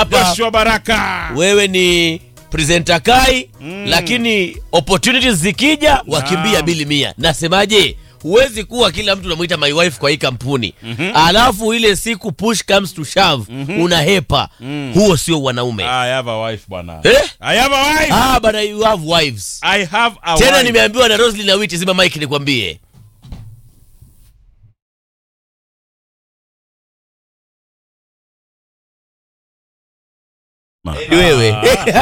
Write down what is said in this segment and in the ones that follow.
hapa Joshua Baraka. wewe ni presenter kai lakini opportunities zikija wakimbia bili mia nasemaje huwezi kuwa kila mtu unamwita my wife kwa hii kampuni alafu ile siku push comes to shove unahepa huo sio wanaume I have a wife bwana. Eh? I have a wife. ah, bana you have wives I have a tena wife. nimeambiwa na Roslyn Awiti zima mike nikwambie Ma- ni wewe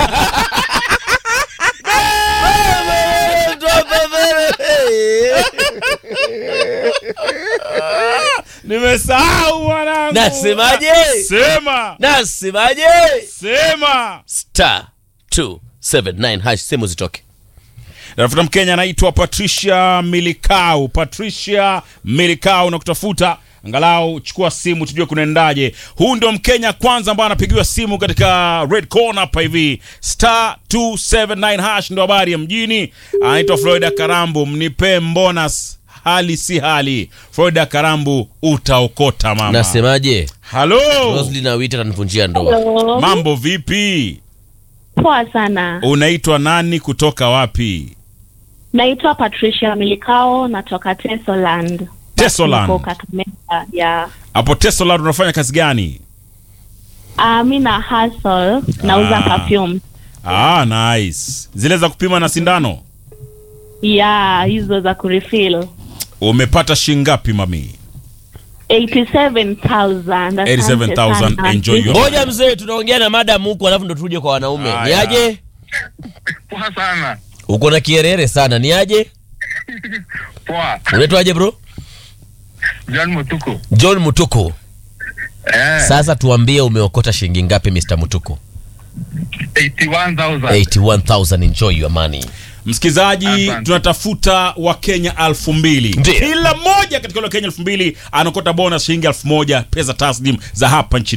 Nimesahau mwanangu. Nasemaje? Sema. nasemaje Sema. star 279 hash sehemu zitoke Nafuta Mkenya anaitwa Patricia Milikau. Patricia Milikau na kutafuta angalau chukua simu tujue kunaendaje. Huu ndio Mkenya kwanza ambaye anapigiwa simu katika red corner hapa hivi. Star 279 hash ndio habari ya mjini. Anaitwa Florida Karambu, mnipe bonus hali si hali. Florida Karambu utaokota mama. nasemaje Halo. Roslyn Awiti atanivunjia ndoa Hello. Mambo vipi? Poa sana. Unaitwa nani kutoka wapi? Naitwa Patricia Milikao, natoka Tesoland. Tesoland. Niko Kakamega. Yeah. Hapo Tesoland unafanya kazi gani? Uh, mi na hustle nauza Ah. perfume. Ah, nice. Zile za kupima na sindano Yeah, hizo za kurefill. umepata shingapi mami? 87,000. Asante 87,000. sana. Enjoy your- ngoja mzee tunaongea na madam huku alafu ndo tuje kwa wanaume Haya. ni aje Poa sana. uko na kierere sana ni aje Poa. unaitwaje bro John Mutuku. john mutuku Eh, sasa tuambie umeokota shilingi ngapi mr mutuku 81,000. 81000 enjoy your money Msikilizaji, Asante. tunatafuta Wakenya elfu mbili Ndiyo. kila mmoja katika wale Wakenya elfu mbili anakota bonus shilingi elfu moja pesa taslim za hapa nchini